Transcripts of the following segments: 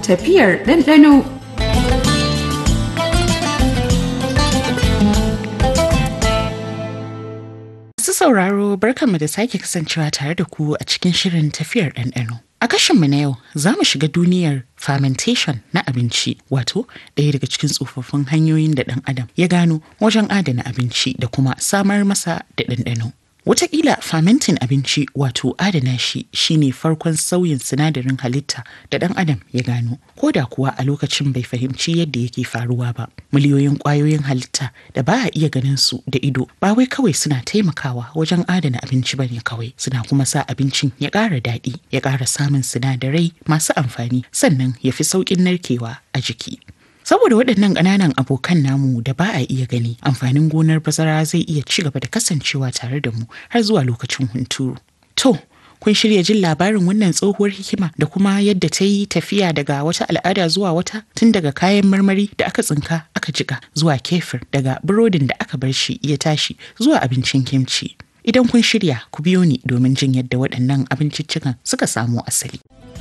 tafiyar ɗanɗano. Masu sauraro barkanmu da sake kasancewa tare da ku a cikin shirin tafiyar ɗanɗano. A kashinmu na yau za mu shiga duniyar fermentation na abinci wato ɗaya daga cikin tsofaffin hanyoyin da ɗan adam ya gano wajen adana abinci da kuma samar masa da ɗanɗano. Wataƙila fermenting abinci wato adana shi shine farkon sauyin sinadarin halitta da ɗan adam ya gano ko da kuwa a lokacin bai fahimci yadda yake faruwa ba. Miliyoyin ƙwayoyin halitta da ba a iya ganin su da ido ba wai kawai suna taimakawa wajen adana abinci ba ne kawai suna kuma sa abincin ya ƙara daɗi ya ƙara samun sinadarai masu amfani sannan ya fi sauƙin narkewa a jiki. Saboda waɗannan ƙananan abokan namu da ba a iya gani, amfanin gonar bazara zai iya ci gaba da kasancewa tare da mu har zuwa lokacin hunturu. To, kun shirya jin labarin wannan tsohuwar hikima da kuma yadda ta yi tafiya daga wata al'ada zuwa wata tun daga kayan marmari da aka tsinka aka jika zuwa kefir daga burodin da aka bar shi ya tashi zuwa abincin kimci. Idan kun shirya ku biyo ni domin jin yadda waɗannan abinciccikan suka samo asali.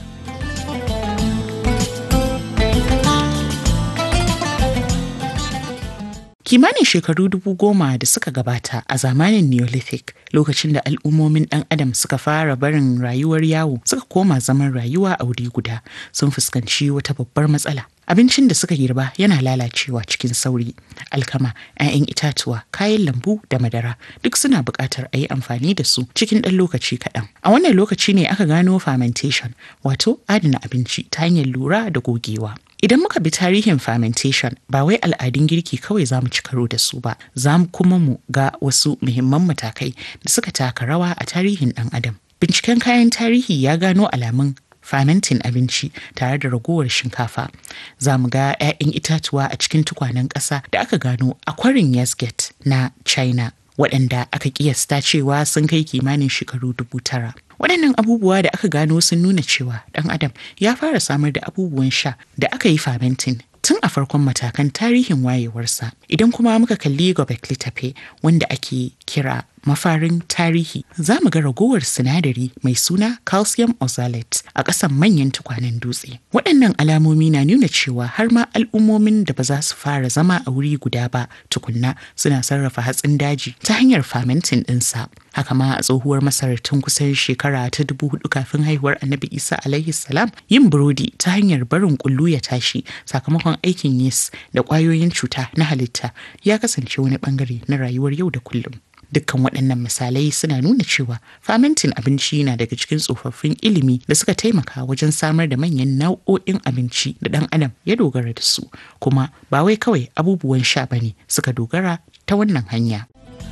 kimanin shekaru dubu goma da suka gabata a zamanin neolithic lokacin da al'ummomin dan adam suka fara barin rayuwar yawo suka koma zaman rayuwa a wuri guda sun fuskanci wata babbar matsala abincin da suka girba yana lalacewa cikin sauri alkama 'ya'yan itatuwa kayan lambu da madara duk suna buƙatar a yi amfani da su cikin ɗan lokaci kaɗan a wannan lokaci ne aka gano fermentation wato adana abinci ta hanyar lura da gogewa Idan muka bi tarihin fermentation ba wai al'adun girki kawai za mu ci karo da su ba, za mu kuma mu ga wasu muhimman matakai da suka taka rawa a tarihin ɗan adam. Binciken kayan tarihi ya gano alamun fermenting abinci tare da ragowar shinkafa. Za mu ga 'ya'yan itatuwa a cikin tukwanen ƙasa da aka gano a kwarin Yasget na China. waɗanda aka kiyasta cewa sun kai kimanin shekaru dubu tara. Waɗannan abubuwa da aka gano sun nuna cewa ɗan adam ya fara samar da abubuwan sha da aka yi fermenting tun a farkon matakan tarihin wayewarsa. Idan kuma muka kalli Gobekli Tepe wanda ake kira mafarin tarihi za mu ga ragowar sinadari mai suna calcium oxalate a ƙasan manyan tukwanen dutse. Waɗannan alamomi na nuna cewa har ma al'ummomin da ba za su fara zama a wuri guda ba tukunna suna sarrafa hatsin daji ta hanyar fermenting ɗinsa. Haka ma a tsohuwar Masar tun kusan shekara ta dubu hudu kafin haihuwar Annabi Isa alaihi salam yin burodi ta hanyar barin kullu ya tashi sakamakon aikin yeast da ƙwayoyin cuta na halitta ya kasance wani bangare na rayuwar yau da kullum. Dukkan waɗannan misalai suna nuna cewa fermenting abinci na daga cikin tsofaffin ilimi da suka taimaka wajen samar da manyan nau'o'in abinci da ɗan adam ya dogara da su kuma ba wai kawai abubuwan sha bane suka dogara ta wannan hanya.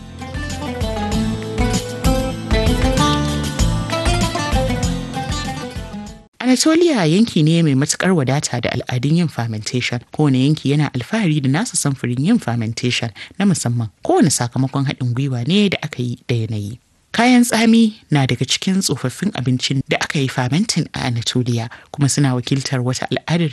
Anatolia yanki ne mai matukar wadata da al'adun yin fermentation. Kowane yanki yana alfahari da nasa samfurin yin fermentation na musamman. Kowane sakamakon haɗin gwiwa ne da aka yi da yanayi. Kayan tsami na daga cikin tsofaffin abincin da aka yi fermenting a Anatolia kuma suna wakiltar wata al'adar